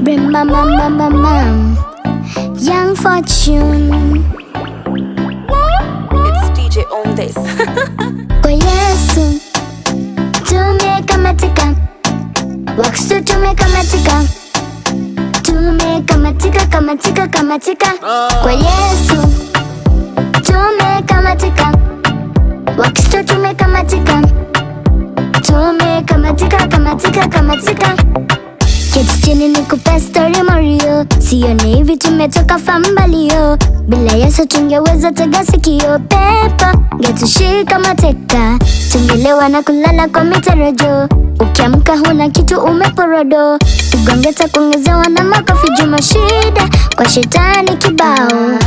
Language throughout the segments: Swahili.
Bring mama mama mam Young Fortune It's DJ on this. Kwa Yesu tumekamatika, Wakristo tumekamatika, tumekamatika kamatika kamatika. Kwa Yesu tumekamatika, Wakristo tumekamatika, tumekamatika kamatika kamatika. Keti chini nikupe story Mario, sione hivi tumetoka fambalio. Bila Yesu tungeweza tega sikio, pepo ngetushika mateka, tungelewa na kulala kwa mitarajo. Ukiamka huna kitu umeporodo, ugongeta kuongezewa na makofi juma, shida kwa shetani kibao.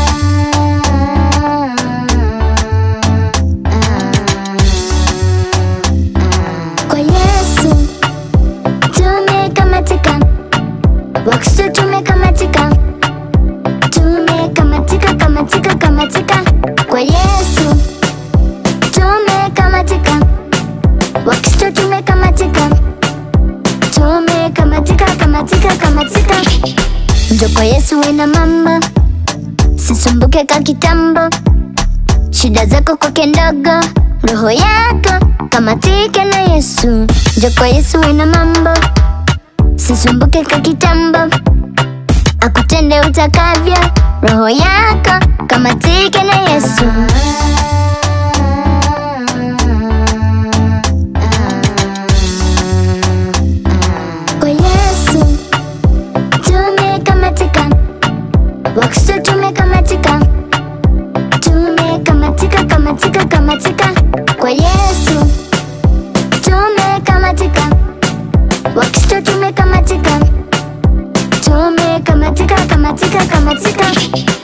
Kwa Yesu tumekamatika, Wakristo tumekamatika, tumekamatika kamatika kamatika. Kwa Yesu tumekamatika, Wakristo tumekamatika, tumekamatika kamatika kamatika. Njo kwa Yesu wena mambo, sisumbuke ka kitambo, shida zako kwake ndogo, roho yako kamatike na Yesu. Njo kwa Yesu wena mambo sisumbuke ka kitambo, akutende utakavyo, roho yako kamatike na Yesu. Kwa Yesu tumekamatika, Wakristo tumekamatika, tumekamatika kamatika kamatika. Kwa Yesu tumekamatika Wakristo tumekamatika, tumekamatika kamatika kamatika.